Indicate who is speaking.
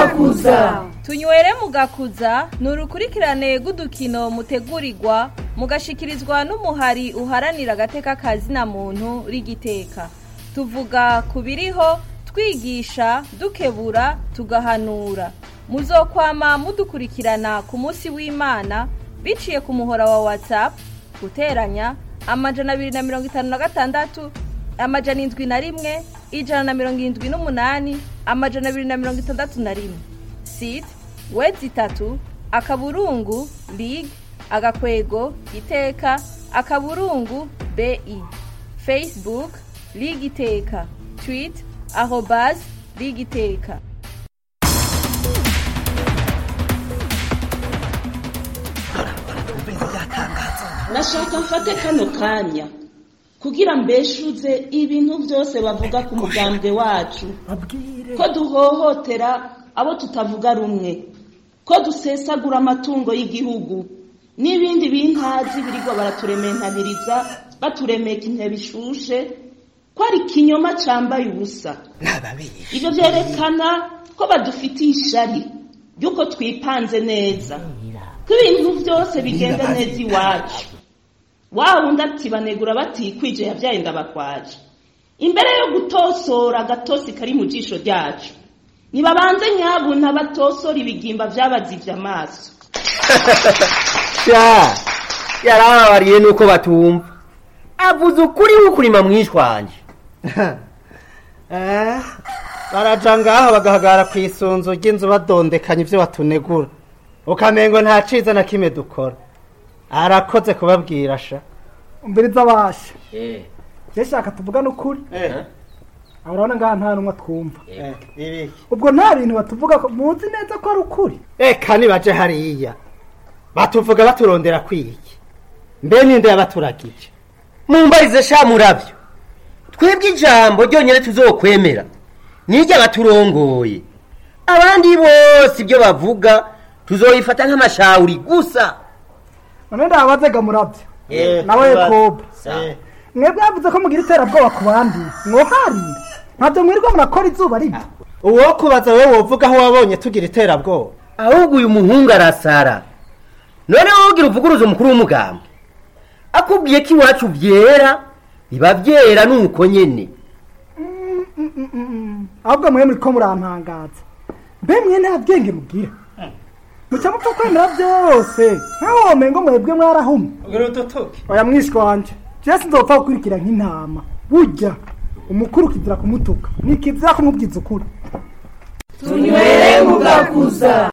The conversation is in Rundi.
Speaker 1: mugakuza
Speaker 2: tunywere mugakuza ni urukurikirane rw'udukino mutegurirwa mugashikirizwa n'umuhari uharanira agateka kazina muntu rigiteka tuvuga ku biriho twigisha dukebura tugahanura muzokwama mudukurikirana ku munsi w'imana biciye ku muhora wa whatsapp guteranya amajana abiri na mirongo itanu na gatandatu amajana indwi na rimwe ijana na mirongo irindwi n'umunani amajana abiri na mirongo itandatu na rimwe site wedi itatu akaburungu lig agakwego iteka akaburungu bi facebook lig iteka twit arobas lig iteka
Speaker 3: nashaka mfate kano kanya kugira mbeshuze ibintu byose bavuga ku mugambwe wacu ko duhohotera abo tutavuga rumwe ko dusesagura amatungo y'igihugu n'ibindi bintazi birirwa baraturementaniriza baturemeka intebe ishushe ko ari ikinyoma cyambaye ubusa ibyo byerekana ko badufitiye ishari ry'uko twipanze neza ko ibintu byose bigenda neza iwacu wa wundi ati banegura batikwije yabyaye ndabakwaje imbere yo gutosora agatosi kari mu jisho ryacu nibabanze nyabuna batosora ibigimba byabazivye amaso
Speaker 4: sha yarababariye nuko batumva avuze ukuri w'ukurima mwishwanje
Speaker 5: Eh, baraja ngaho bagahagarara ku isunzu ry'inzu badondekanya ibyo batunegura ukamengo nta ciza na kimwe dukora arakoze kubabwira sha
Speaker 1: umbiriza basha
Speaker 4: eh
Speaker 1: je shaka tuvugane ukuri
Speaker 5: eh
Speaker 1: urabona ngaha nta numwe twumva
Speaker 5: eh ibiki
Speaker 1: ubwo nta bintu batuvuga ko muzi neza ko ari ukuri
Speaker 5: eka nibaje hariya batuvuga baturondera kwiki mbe ninde yabaturagije
Speaker 4: mumbarize sha muravyo twebwe ijambo ryonyine tuzokwemera niryo abaturongoye abandi bose ibyo bavuga tuzoyifata nk'amashawuri gusa
Speaker 1: none ndababazaga murabyo
Speaker 4: Eh,
Speaker 1: nawe
Speaker 5: tuba-
Speaker 1: kobe
Speaker 5: Eh,
Speaker 1: mwebwe yavuze ko mugira iterabwoba ku bandi mwoharira ntabyo mwirirwa murakora izuba riva
Speaker 5: uwo kubaza wewe wovuga aho wabonye tugira iterabwoba
Speaker 4: ahubwo uyu muhungu arasara none wowe ugira uvuguruza umukuru w'umugambwe akubwiye ko iwacu byera biba byera nuko nyene
Speaker 1: ahubwo mwe muri ko murampangaza mbe mwe nta bwenge mugira muca mupfa kwemera byose nkaho womengo mwebwe mwarahumye
Speaker 5: ugira udutuke
Speaker 1: oya mwishwa wanje jewe sinzopfa gukurikira nk'intama burya umukuru kizira kumutuka nikizira kumubwiza ukuri
Speaker 6: tunywere mugakuza